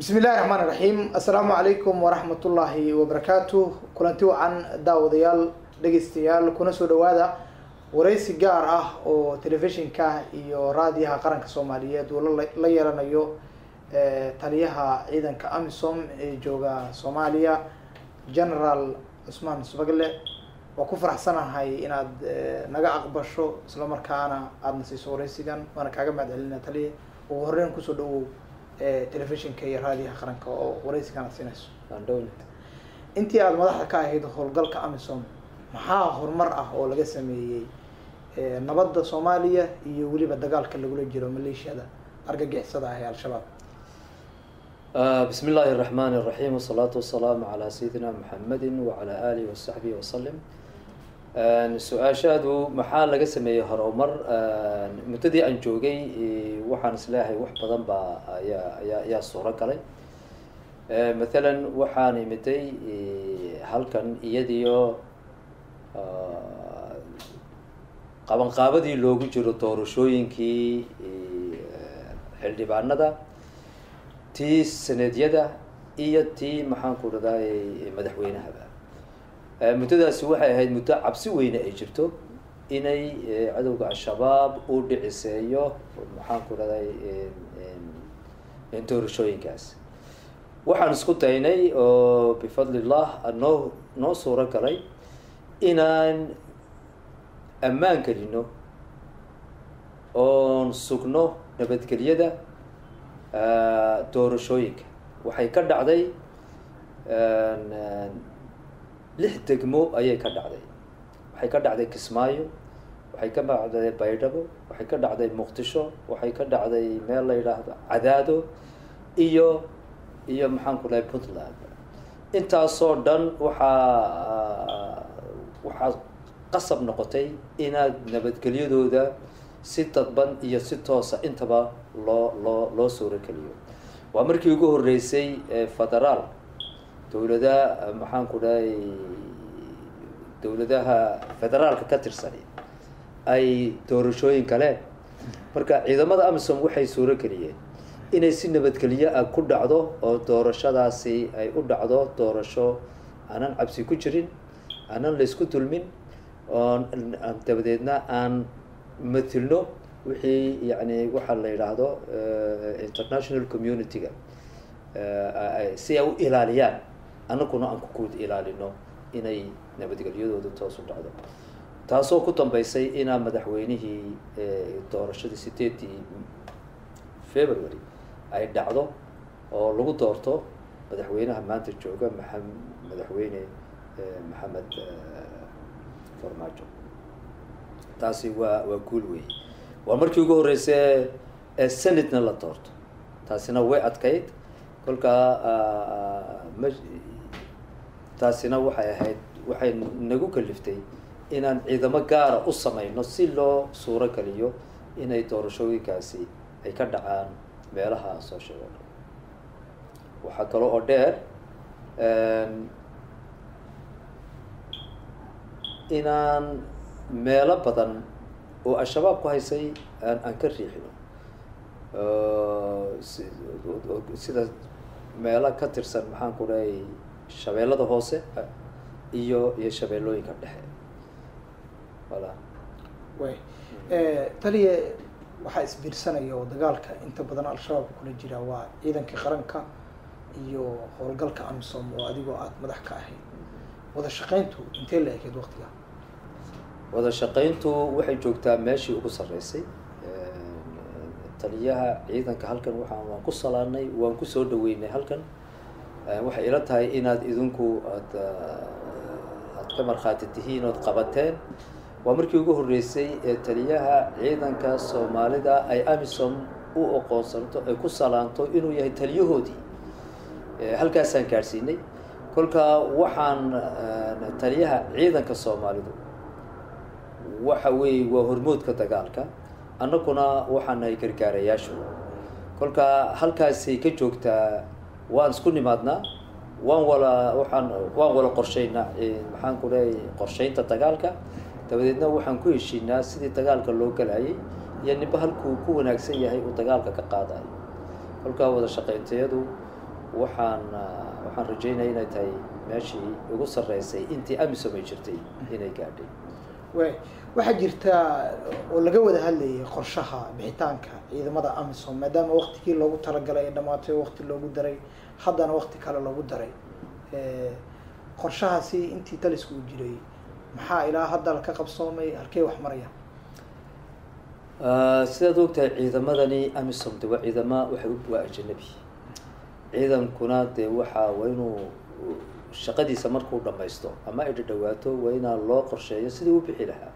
bismi illahi raxmaan iraxiim assalaamu calaykum waraxmat ullaahi wabarakaatu kulanti wacan daawadayaal dhegeystayaal kuna soo dhawaada wareysi gaar ah oo telefishinka iyo raadiyaha qaranka soomaaliyeed uu la yeelanayo taliyaha ciidanka amisom ee jooga soomaaliya generaal cusmaan subagle waa ku faraxsanahay inaad naga aqbasho isla markaana aadna siiso wareysigan waana kaaga mahad celina taliya ugu horeyn kusoo dhawow telefishinka iyo raadiyaha qaranka oo wareysigan aad siinayso intii aada madaxda ka ahayd howlgalka amisom maxaa horumar ah oo laga sameeyey nabadda soomaaliya iyo weliba dagaalka lagula jiro maleeshiyada argagixisada ah ee al-shabaab bismi illaahi الرحmn الرaحيم والصلاaةu والسلaamu عalى sayidina mحamedi وعalى alihi وصaxbihi وsلم su-aashaadu maxaa laga sameeyey horumar muddadii aan joogay waxaan isleeyahay wax badan baa ayaa ayaa ayaa suuro galay mathalan waxaan imiday halkan iyadiyo qabanqaabadii loogu jiro doorashooyinkii xildhibaanada tii saneedyada iyo tii maxaan ku dhahday madaxweynahaba muddadaasi waxay ahayd muddo cabsi weyne ay jirto inay cadowga al-shabaab uu dhiciseeyo maxaan ku dhahday doorashooyinkaas waxaan isku daynay oo bifadlillah noo noo suuro galay inaan ammaan gelino oon sugno nabadgelyada doorashooyinka waxay ka dhacday lix degmo ayay ka dhacday waxay ka dhacday kismaayo waxay ka dhacday baydhabo waxay ka dhacday muqdisho waxay ka dhacday meel la yidhaahdo cadaado iyo iyo maxaan ku dhahay puntland intaasoo dhan waxaa waxaa qasab noqotay inaad nabadgelyadooda si dadban iyo si toosa intaba loo loo loo suuro geliyo waa markii ugu horeysay federaal dowlada maxaan ku dhahay dowladaha federaalka ka tirsani ay doorashooyin galeen marka ciidamada amisom waxay suuro geliyeen inay si nabadgelyo ah ku dhacdo oo doorashadaasi ay u dhacdo doorasho aanan cabsi ku jirin aanan laysku dulmin oo dabadeedna aan matilno wixii yani waxaa la yidhaahdo international community-ga si ay u ilaaliyaan anaguna aan kukuud ilaalino inay nabadgelyadooda toos u dhacdo taasoo ku dambeysay inaa madaxweynihii doorashadii sideedii february ay dhacdo oo lagu doorto madaxweynaha maanta jooga maa madaxweyne maxamed farmaajo taasi waa waa guul wey waa markii ugu horreysay senatna la doorto taasina way adkayd kolkaa ma taasina waxay ahayd waxay nagu kaliftay inaan ciidamo gaara u sameyno si loo suuro geliyo inay doorashooyinkaasi ay ka dhacaan meelaha soo sheego dhan waxaa kale oo dheer inaan meelo badan oo al-shabaab ku haysay aan aan ka riixino sida meelo ka tirsan maxaan ku dhahay shabeellada hoose iyo iyo shabeellooyinka dhexe wala way taliya waxaa isbiirsanaya oo dagaalka inta badan al-shabaabka kula jira waa ciidankii qaranka iyo howlgalka amisom oo adigoo aada madax ka ahayd wada shaqayntu intee la ekeyd waqtiga wada shaqayntu waxay joogtaa meeshii ugu sarreysay taliyaha ciidanka halkan waxaan waan ku salaanay waan kusoo dhaweynay halkan waxay ila tahay inaad idinku aad aad ka markhaati tihiin ood qabateen waa markii ugu horreysay ee taliyaha ciidanka soomaalida ay amisom u oqoonsanto ay ku salaanto inuu yahay taliyahoodii halkaasaan gaadhsiinay kolka waxaan taliyaha ciidanka soomaalidu waxa weeye waa hormoodka dagaalka annaguna waxaan nahay gargaarayaashu kolka halkaasay ka joogtaa waan isku nimaadnaa waan wala waxaan waan wala qorshaynaa maxaan ku leeyahay qorshaynta dagaalka dabadeedna waxaan ku heshiinaa sidii dagaalka loo galayay iyo ninba halkuu ku wanaagsan yahay uu dagaalka ka qaadayo kolkaa wada shaqayntayadu waxaan waxaan rajeynaya inay tahay meeshii ugu sarreysay intii amisom ay jirtay inay gaadhay way waxaa jirta oo laga wada hadlayay qorshaha bixitaanka ciidamada amisom maadaama waktigii loogu talagalay ay dhamaatay wakti loogu daray haddana wakti kale loogu daray qorshahaasi intii talisku u jiray maxaa ilaa hadda ka qabsoomay halkey wax maraya sidaad ogtahay ciidamadani amisom de waa ciidama waxay waa ajanabi ciidankuna dee waxaa waa inuu shaqadiisa markuu dhamaysto ama ay dhadhawaato waa inaa loo qorsheeyo sidii u bixi lahaa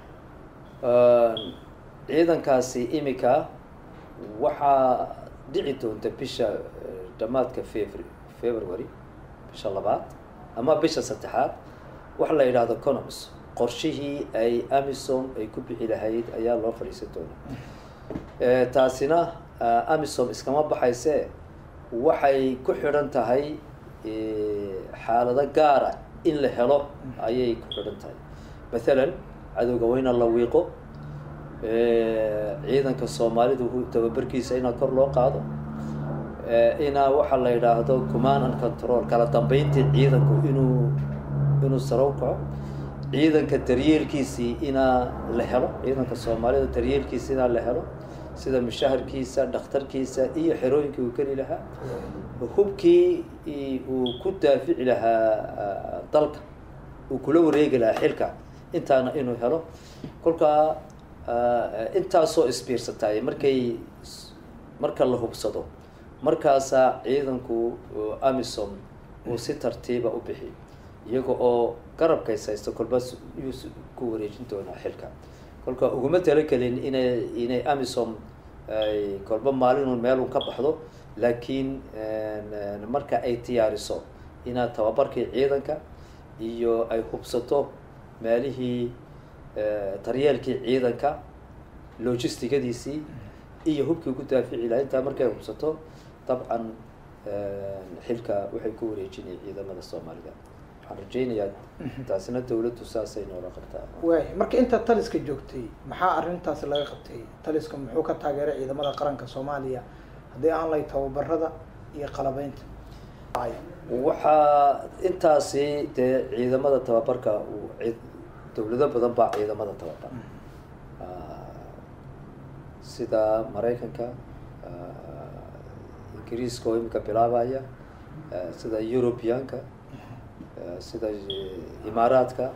ciidankaasi imika waxaa dhici doonta bisha dhamaadka febr february bisha labaad ama bisha saddexaad waxa la yidhaahdo conoms qorshihii ay amisom ay ku bixi lahayd ayaa loo fadhiisan doonaa taasina amisom iskama baxayse waxay ku xidhan tahay xaalado gaara in la helo ayay ku xidhan tahay mathalan cadowga waa ina la wiiqo ciidanka soomaalidu tababarkiisa inaa kor loo qaado inaa waxaa la yidhaahdo command and control kala dambeyntii ciidanku inuu inuu saro kaco ciidanka daryeelkiisii inaa la helo ciidanka soomaalida daryeelkiisa inaa la helo sida mushaharkiisa dhakhtarkiisa iyo xerooyinkii uu geli lahaa hubkii uu ku daafici lahaa dalka uu kula wareegi lahaa xilka intaana inuu helo kolkaa intaasoo isbiirsataay markay marka la hubsado markaasaa ciidanku amisom uu si tartiiba u bixi iyaga oo garabkays haysto kolba yuu ku wareejin doonaa xilka kolka uguma talagelin inay inay amisom ay kolba maalinun meelun ka baxdo laakiin marka ay diyaariso inaad tababarkii ciidanka iyo ay hubsato meelihii daryeelkii ciidanka logistigadiisii iyo hubkii ku daafici laha intaa markay hubsato dabcan xilka waxay ku wareejinaya ciidamada soomaalida waxaan rajeynayaa taasina dawladdu saasay noola qabtaa way marka inta taliska joogtay maxaa arrintaas laga qabtay taliska muxuu ka taageeray ciidamada qaranka soomaaliya haddii aan lay tababarada iyo qalabeynta waxaa intaasi dee ciidamada tababarka dawlado badan baa ciidamada tababar sida maraykanka ingiriiska oo imika bilaabaya sida europeanka sida imaaraadka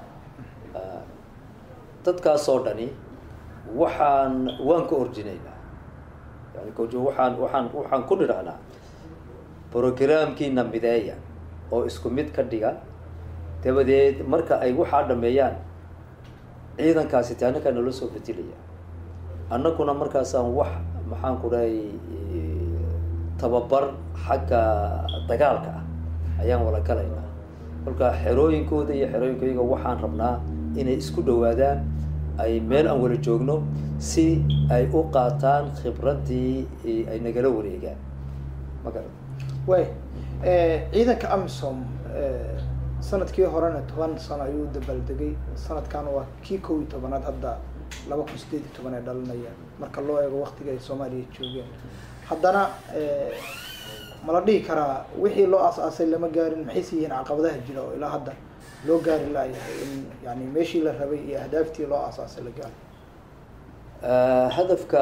dadkaas oo dhani waxaan waan ka orjinaynaa yani waxaan waxaan waxaan ku nidhahnaa programkiina mideeya oo isku mid ka dhiga dabadeed marka ay waxaa dhameeyaan ciidankaasi te annagaa noola soo bedelaya annaguna markaasaan wax maxaan ku dhahay tababar xagga dagaalka ah ayaan wala galaynaa kolka xerooyinkooda iyo xerooyinkoyaga waxaan rabnaa inay isku dhawaadaan ay meel aan wala joogno si ay u qaataan khibraddii ay nagala wareegaan ma garan way ciidanka amisom sanadkii horena toban sano ayuu dabaaldegay sanadkan waa kii kow iyo tobanaad hadda laba kun sideed iyo toban ee dhalinaya marka loo eego waktiga ay soomaaliya joogeen haddana ma la dhihi karaa wixii loo aas-aasay lama gaarin maxayse yihiin caqabadaha jira oo ilaa hadda loo gaari laayahay in yani meeshii la rabay iyo ahdaaftii loo aas-aasay la gaaro hadafka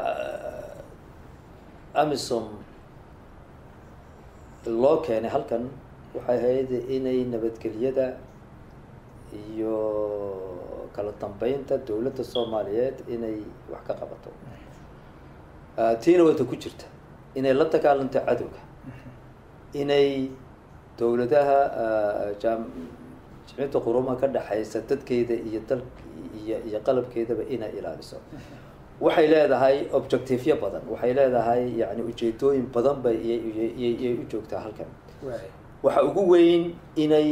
amisom loo keenay halkan waxay ahayd inay nabadgelyada iyo kala dambeynta dawladda soomaaliyeed inay wax ka qabato tiina wata ku jirta inay la dagaalanto cadowga inay dawladaha jam jimciyadda qurumaha ka dhexaysa dadkeeda iyo dal iyo iyo qalabkeedaba inay ilaaliso waxay leedahay objectiveyo badan waxay leedahay yani ujeedooyin badan bay iyay u joogtaa halkan waxa ugu weyn inay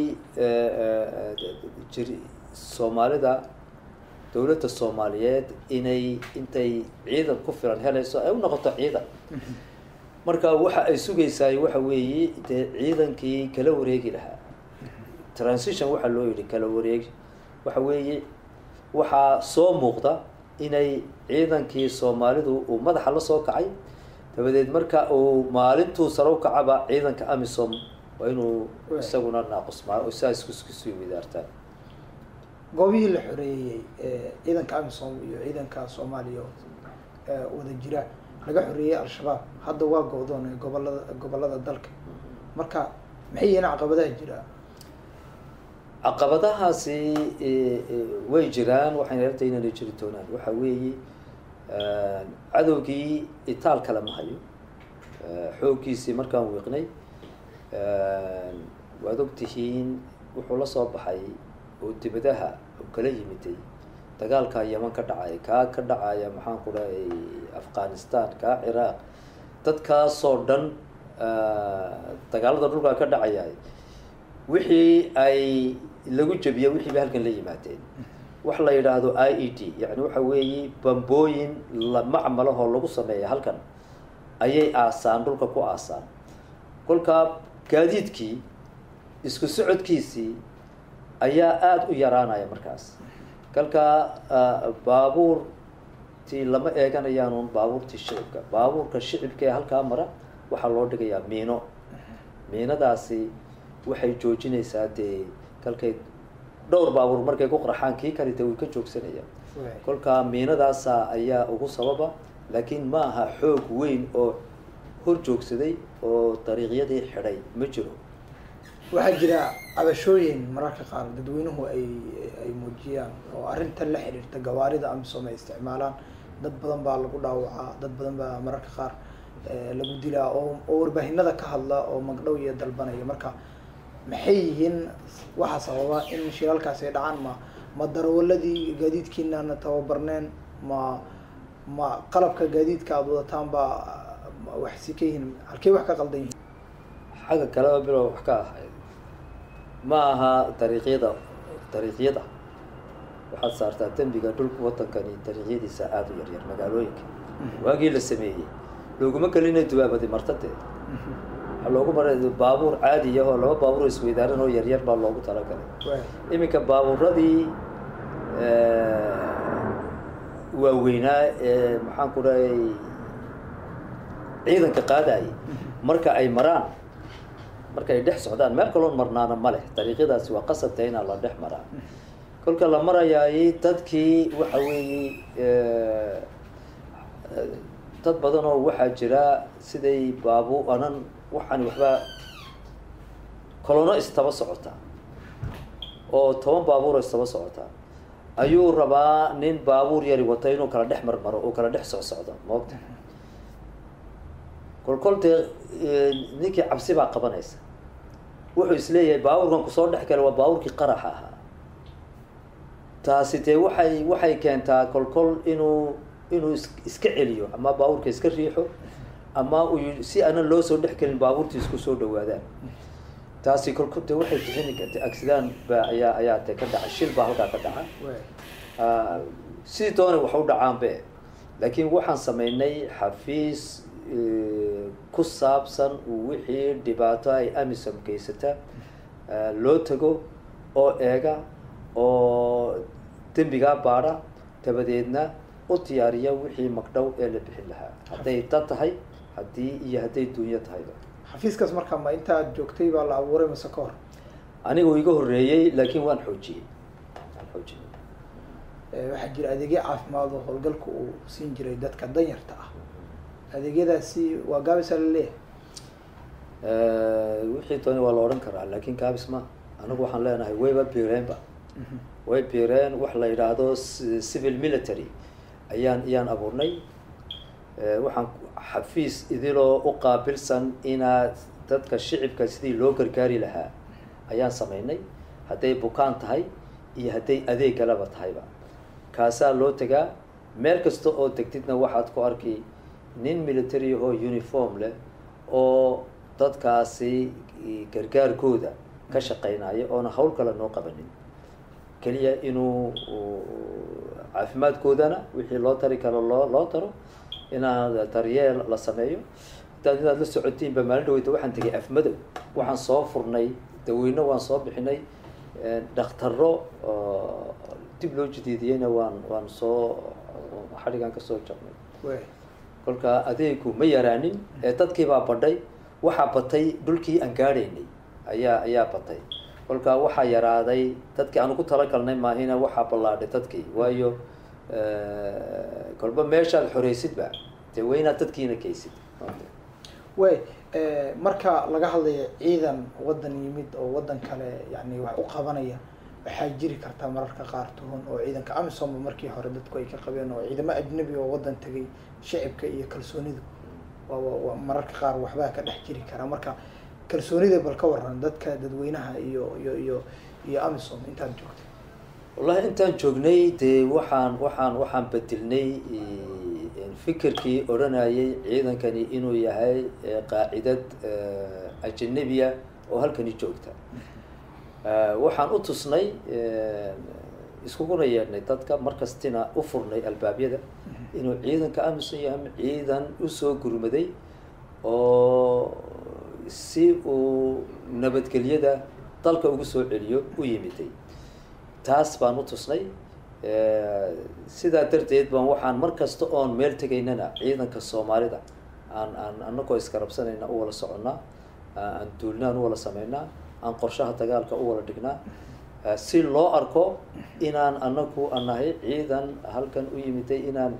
jir soomaalida dawladda soomaaliyeed inay intay ciidan ku filan helayso ay u noqoto ciidan marka waxa ay sugaysaay waxa weeye dee ciidankii kala wareegi lahaa transition waxaa loo yidhi kala wareegi waxa weeye waxaa soo muuqda inay ciidankii soomaalidu uu madaxa la soo kacay dabadeed marka uu maalintuu sare u kacaba ciidanka amisom waa inuu isaguna naaqusmaa oo saa isku iskusii wadaartaan goobihii la xoreeyey ee ciidanka amisom iyo ciidanka soomaaliya ee wada jira laga xoreeyey al-shabaab hadda waa go-doon ee gobolada gobolada dalka marka maxay yihiin caqabadaha jira caqabadahaasi way jiraan waxayna yartay inayna jiri doonaan waxa weeye cadowgii itaal kale ma hayo xooggiisii markaan wiiqnay waad ogtihiin wuxuu la soo baxay oo dibadaha u kala yimiday dagaalkaa yeman ka dhacay kaa ka dhacaya maxaan ku dhahay afghanistan kaa ciraaq dadkaasoo dhan dagaalada dhulkaa ka dhacaya wixii ay lagu jebiyey wixii bay halkan la yimaadeen wax la yidhaahdo i e d yani waxa weeye bambooyin macmalahoo lagu sameeya halkan ayay aasaan dhulka ku aasaan kolkaa gaadiidkii isku socodkiisii ayaa aada u yaraanaya markaas kalkaa baabuurtii lama eeganayaanuun baabuurtii shicibka baabuurka shicibka ee halkaa mara waxaa loo dhigayaa miino miinadaasi waxay joojinaysaa dee kalkay dhowr baabuur markay ku qarxaan kii kale dee way ka joogsanayaan kolkaa miinadaasa ayaa ugu sababa laakiin ma aha xoog weyn oo hor joogsaday oo dariiqyadii xidhay ma jiro waxaa jira cabashooyin mararka qaar dadweynuhu ay ay muujiyaan oo arrintan la xiriirta gawaarida amisom ay isticmaalaan dad badan baa lagu dhaawacaa dad badan baa mararka qaar lagu dilaa oo oo warbaahinada ka hadla oo magdhow iyo dalbanaya marka maxay yihiin waxaa sababa in shiralkaasi ay dhacaan ma ma darawaladii gaadiidkiinana tababarneen ma ma qalabka gaadiidka aada wadataan baa wax si ka yihiin halkey wax ka qaldan yihiin xagga kaleba bilow wax ka ahayd ma aha dariiqyada dariiqyada waxaad saartaa dembiga dhulka wadankani dariiqyadiisa aada u yaryar magaalooyinka waagii la sameeyey looguma gelina dubaabadi martade waxaa loogu maray baabuur caadi ah oo laba baabuur isweydaaran oo yaryar baa loogu talagalay iminka baabuuradii waaweynaa ee maxaan ku dhahay ciidanka qaadayay marka ay maraan marka ay dhex socdaan meel kaloon marnaana ma leh dariiqyadaasi waa qasabta inaa la dhex maraa kolka la marayaay dadkii waxa weeye dad badan oo waxaa jira siday baabu anan waxaan waxbaa kolono istaba socotaa oo toban baabuur istaba socotaa ayuu rabaa nin baabuur yari wata inuu kala dhex marmaro oo kala dhex socsocdo moogta kol kol dee ninkii cabsi baa qabanaysa wuxuu isleeyahay baabuurkan kusoo dhex gala waa baabuurkii qaraxa ahaa taasi dee waxay waxay keentaa kol kol inuu inuu is iska celiyo ama baabuurka iska riixo ama uu si aanan loo soo dhex gelin baabuurtii isku soo dhawaadaan taasi kolkol de waxay bixini karta accident ba ayaa ayaa de ka dhaca shil baa halkaa ka dhaca sidii doonay wax u dhacaanbe laakiin waxaan sameynay xafiis ku saabsan wixii dhibaato ay amisom geysata loo tago oo eega oo dembigaa baadha dabadeedna u diyaariya wixii magdhow ee la bixin lahaa hadday dad tahay haddii iyo hadday duunyo tahayba xafiiskaas marka ma intaad joogtay baa la abuuray mase ka hor anigu iga horreeyey laakiin waan xoojiyey waan xoojiyey waxaa jira adeegyo caafimaad oo howlgalka uu siin jiray dadka danyarta ah adeegyadaasi waa gaabisa la leeyahay wixii dooni waa la odhan karaa laakiin gaabis ma anigu waxaan leenahay wayba biireenba way biireen wax la yidhaahdo civil military ayaan ayaan abuurnay waxaan xafiis idiloo u qaabilsan inaad dadka shicibka sidii loo gargaari lahaa ayaan sameynay hadday bukaan tahay iyo hadday adeegalaba tahayba kaasaa loo tegaa meel kasta oo tegtidna waxaad ku arki nin military ahoo uniform leh oo dadkaasi gargaarkooda ka shaqeynaya oona hawl kale noo qabanin keliya inuu caafimaadkoodana wixii loo tari karo loo loo taro inaad daryeel la sameeyo hadaad inaad la socotiinba maalin dhaweyta waxaan tegay afmadow waxaan soo furnay daweyno waan soo bixinay dhaktaro dib loo jadiidiyeyna waan waan soo xadhigaan kasoo jabnay kolka adeegu ma yaraanin ee dadkii baa badhay waxaa batay dhulkii aan gaadhaynay ayaa ayaa batay kolka waxaa yaraaday dadkii aan ugu talagalnay maahina waxaa ballaadhay dadkii waayo kolba meeshaad xoreysidba dee waa inaad dadkiina geysid way marka laga hadlayo ciidan waddan yimid oo waddan kale yani wax u qabanaya waxaa jiri kartaa mararka qaar tuhun oo ciidanka amisom markii hore dadku ay ka qabeen oo ciidamo ajnabi oo waddan tegay shacibka iyo kalsoonidu waa mararka qaar waxbaa ka dhex jiri karaa marka kalsoonida bal ka waran dadka dadweynaha iyo iyo iyo iyo amisom intaad joogtay wallahi intaan joognay dee waxaan waxaan waxaan bedelnay fikirkii odhanayay ciidankani inuu yahay qaacidad ajanabiya oo halkani joogta waxaan u tusnay iskuguna yeedhnay dadka markastina u furnay albaabyada inuu ciidanka amisom yahay ciidan usoo gurmaday oo si uu nabadgelyada dalka ugu soo celiyo u yimiday taas baan u tusnay sidaa darteed baan waxaan mar kasta oon meel tegaynana ciidanka soomaalida aan aan anagoo iskarabsanayna u wala soconnaa aan duulnaan u wala sameynaa aan qorshaha dagaalka u wala dhignaa si loo arko inaan anagu anahay ciidan halkan u yimiday inaan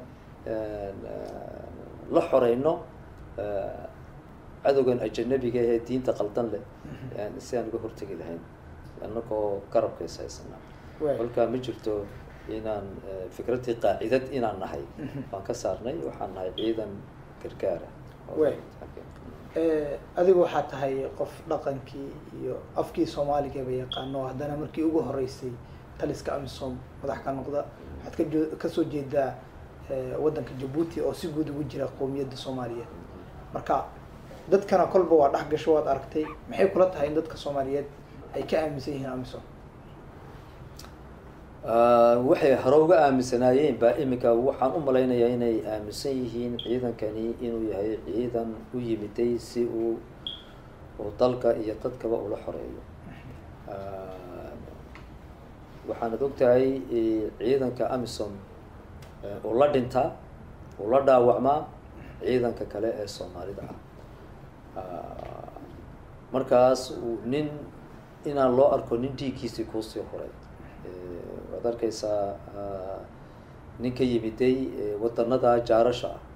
la xoreyno cadowgan ajanabiga ee diinta qaldan leh si aan uga hortegi lahayn anagoo garabkays haysanaa kolkaa ma jirto inaan fikraddii qaacidad inaan nahay waan ka saarnay waxaan nahay ciidan gargaara adigu waxaa tahay qof dhaqankii iyo afkii soomaaligaba yaqaano haddana markii ugu horeysay taliska amisom madax ka noqda waxaad kajo kasoo jeedaa waddanka jabuuti oo si guud ugu jira qowmiyadda soomaaliyeed marka dadkana kolba waa dhex gasho waad aragtay maxay kula tahay in dadka soomaaliyeed ay ka aaminsan yihiin amisom waxay hore uga aaminsanaayeen baa iminka waxaan u malaynayaa inay aaminsan yihiin ciidankani inuu yahay ciidan u yimiday si uu uu dalka iyo dadkaba ula xoreeyo waxaanad ogtahay ciidanka amisom uu la dhintaa uu la dhaawacmaa ciidanka kale ee soomaalida ah markaas nin inaan loo arko nin dhiiggiisii kuusii horay waad arkaysaa nin ka yimiday waddanada jaarasha ah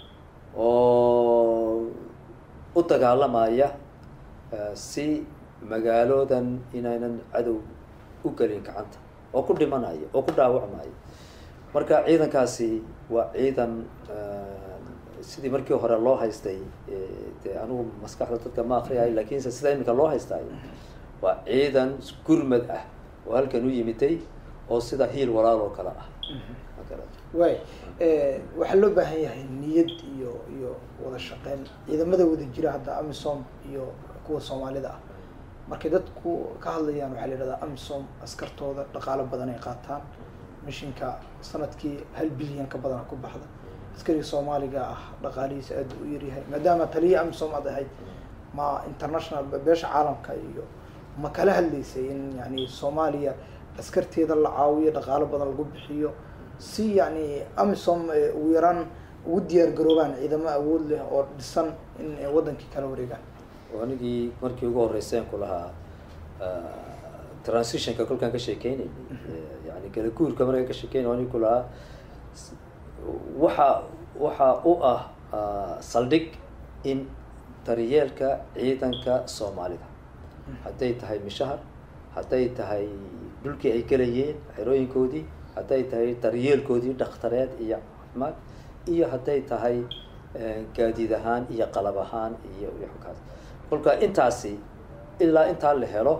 oo u dagaalamaya si magaaloodan inaynan cadow u gelin gacanta oo ku dhimanaya oo ku dhaawacmaya marka ciidankaasi waa ciidan sidii markii hore loo haystay dee anigu maskaxda dadka ma akriyayo lakinse sida iminka loo haystayo waa ciidan gurmad ah oo halkan u yimiday oo sida hiil walaal oo kale ah way waxaa loo baahan yahay niyad iyo iyo wada shaqeyn ciidamada wada jira hadda amisom iyo kuwa soomaalida ah markay dadku ka hadlayaan waxaa la yidhahdaa amisom askartooda dhaqaalo badan ay qaataan mishinka sanadkii hal bilyan ka badana ku baxda askariga soomaaliga ah dhaqaalihiisa aad u yaryahay maadaama taliya amisom aad ahayd ma international beesha caalamka iyo ma kala hadlaysay in yani soomaaliya askarteeda la caawiyo dhaqaalo badan lagu bixiyo si yani amisom ugu yaraan ugu diyaar garoobaan ciidamo awood leh oo dhisan in waddankii kala wareegaan anigii markii ugu horreyseen ku lahaa transitionka kolkaan ka sheekeynay yani galaguurka markaan ka sheekeynay anig ku lahaa waxa waxa u ah saldhig in daryeelka ciidanka soomaalida hadday tahay mishahar hadday tahay dhulkii ay gelayeen xerooyinkoodii hadday tahay daryeelkoodii dhakhtareed iyo caafimaad iyo hadday tahay gaadiid ahaan iyo qalab ahaan iyo kaas kolka intaasi ilaa intaa la helo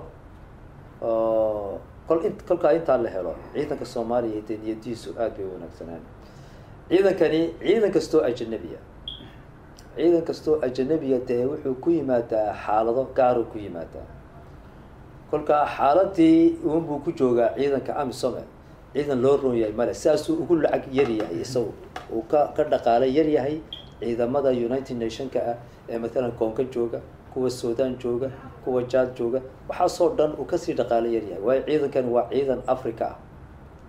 kol in kolkaa intaa la helo ciidanka soomaaliya dee niyadiisu aad bay u wanaagsanaan ciidankani ciidan kastoo ajanabiya ciidan kastoo ajanabiya dee wuxuu ku yimaadaa xaalado gaaru ku yimaadaa kolkaa xaaladii unbuu ku joogaa ciidanka amisome ciidan loo roon yahay male sidaasuu ugu lacag yar yahay isagu uu ka ka dhaqaalo yar yahay ciidamada united nationka ah ee mathalan koonka jooga kuwa sudan jooga kuwa jaad jooga waxaasoo dhan uu kasii dhaqaalo yar yahay waayo ciidankani waa ciidan africa ah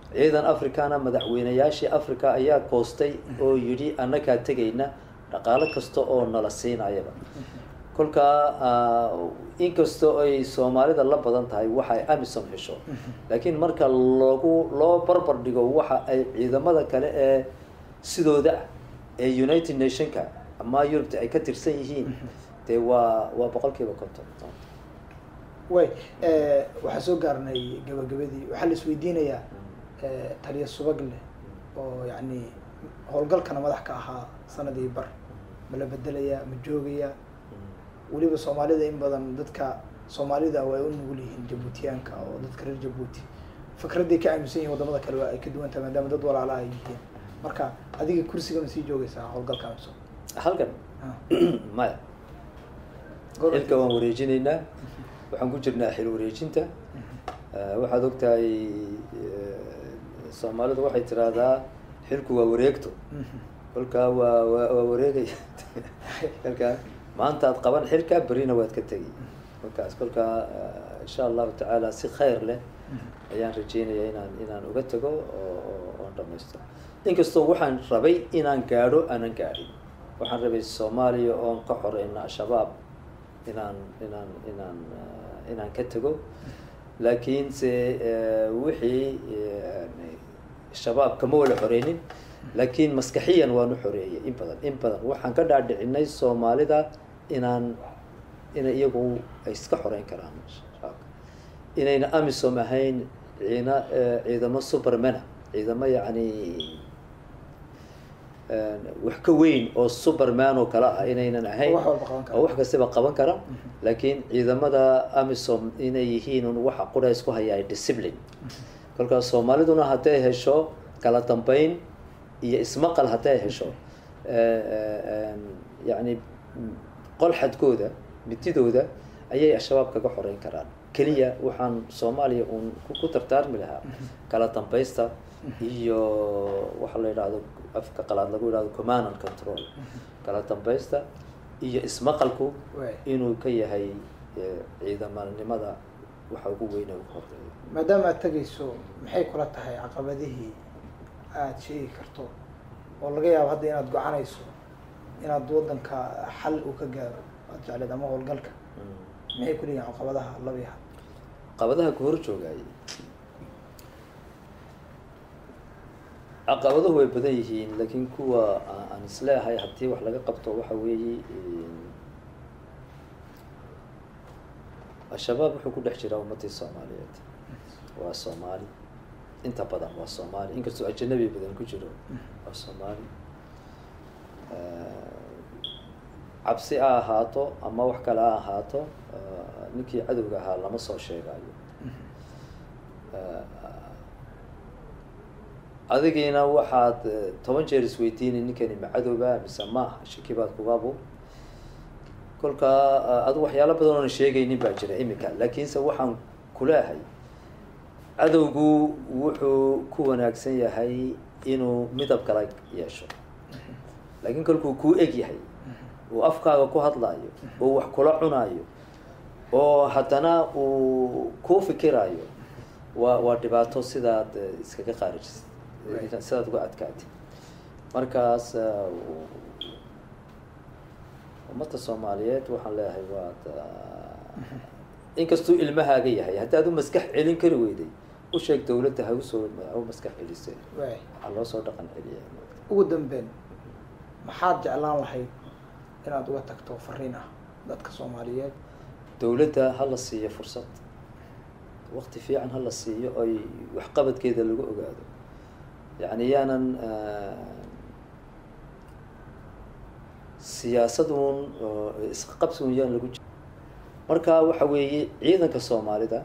ciidan africana madaxweynayaashii africa ayaa koostay oo yidhi annagaa tegayna dhaqaalo kasta oo nala siinayaba kolkaa inkastoo ay soomaalida la badan tahay waxa ay amisom hesho laakiin marka lagu loo barbar dhigo waxa ay ciidamada kale ee sidooda ah ee united nationka ama yurubta ay ka tirsan yihiin dee waa waa boqol kiiba konton way waxaa soo gaarnay gabagabadii waxaa la isweydiinayaa taliya subag leh oo yacni howlgalkana madax ka ahaa sanadii bar ma la bedelaya ma joogaya weliba soomaalida in badan dadka soomaalida way u nugul yihiin jabuutiyaanka oo dadka reer jabuuti fikraday ka aaminsan yihin wadamada kale waa ay ka duwan tahay maadaama dad walaalaha ay yihiin marka adiga kursiga ma sii joogaysaa howlgalka amisom halkan maya xilka waan wareejinaynaa waxaan ku jirnaa xil wareejinta waxaad ogtahay soomaalidu waxay tiraahdaa xilku waa wareegto kolkaa waa wa waa wareegaya kolkaa maanta aad qaban xilka berina waad ka tegi kolkaas kolkaa insha allahu tacaala si khayr leh ayaan rajeynaya inaan inaan uga tago oo oon dhamaysto inkastoo waxaan rabay inaan gaadho aanan gaadhin waxaan rabay soomaaliya oon ka xoreyna al-shabaab inaan inaan inaan inaan ka tago laakiinse wixii shabaab kama wala xoreynin laakiin maskaxiyan waan u xoreeyay in badan in badan waxaan ka dhaadhicinay soomaalida inaan inay iyagu ay iska xoreyn karaan shabaabka inayna amisom ahayn ciina ciidamo supermana ciidamo yacni wax ka weyn oo superman oo kale ah inaynan ahayn oo wax kastaba qaban kara laakiin ciidamada amisom inay yihiin un waxa qura isku hayaa discipline kolkaas soomaaliduna hadday hesho kala dambeyn iyo ismaqal hadday hesho yacni qolxadkooda mididooda ayay al-shabaab kaga xoreyn karaan keliya waxaan soomaaliya uun ku tartaarmi lahaa kala dambaysta iyo waxa la yidhahdo afka qalaad lagu yidhahdo command and control kala dambaysta iyo ismaqalku inuu ka yahay ciidamanimada waxa ugu weyne ugu horeeya maadaama aad tegayso maxay kula tahay caqabadihii aada sheegi karto oo laga yaabo hadda inaad gocanayso inaad waddanka xal uu ka gaaro aad jecleed ama howlgalka maxay ku leeyihin caqabadaha labiha caqabadaha ku hor joogaayay caqabaduhu way badan yihiin laakiin kuwa aan isleehay haddii wax laga qabto waxa weeye al-shabaab wuxuu ku dhex jiraa ummadii soomaaliyeed waa soomaali inta badan waa soomaali inkastoo ajanabi badan ku jiro waa soomaali cabsi ha ahaato ama wax kale ha ahaato ninkii cadowga ahaa lama soo sheegayo adigiina waxaad toban jeer isweydiinay ninkani ma cadowba mise maaha shaki baad kugaabo kolkaa adu waxyaalo badan oona sheegaynin baa jira imika laakiinse waxaan kuleehay cadowgu wuxuu ku wanaagsan yahay inuu midab kala yeesho laakiin kolkuu kuu eg yahay uu afkaaga ku hadlaayo oo wax kula cunaayo oo haddana uu kuu fikiraayo waa waa dhibaato sidaad iskaga qaarijisid sidaad uga adkaatid markaas ummadda soomaaliyeed waxaan leeyahay waad inkastuu ilmahaaga yahay haddaad u maskax celin kari weyday u sheeg dawladda ha usoo ha u maskax celisay waxaa loo soo dhaqan celiya ugu dambeyn maxaad jeclaan lahayd inaad uga tagto fariin ah dadka soomaaliyeed dawladda ha la siiyo fursad wakti fiican ha la siiyo oy waxqabadkeeda lagu ogaado yacni yaanan siyaasadun isqabsigun yaan lagu ji marka waxa weeye ciidanka soomaalida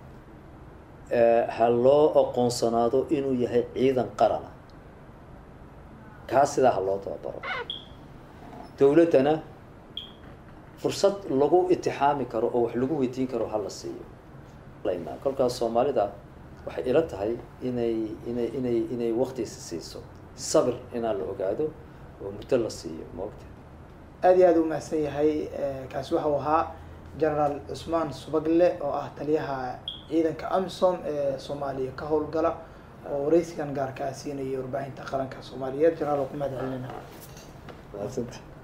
ha loo aqoonsanaado inuu yahay ciidan qarana kaa sidaa ha loo tababaro dawladdana fursad lagu itixaami karo oo wax lagu weydiin karo ha la siiyo kolkaas soomaalida waxay ila tahay inay inay inay inay waktiisi siiso sabir inaa la ogaado oo muddo la siiyo maogta aada iyo aada u mahadsan yahay kaasi waxau ahaa genaraal cusmaan subagle oo ah taliyaha ciidanka amisom ee soomaaliya ka howlgala oo wareysigan gaarka ah siinayay warbaahinta qaranka soomaaliyeed janaal oo ku mahad celinayna Mahadsantahay.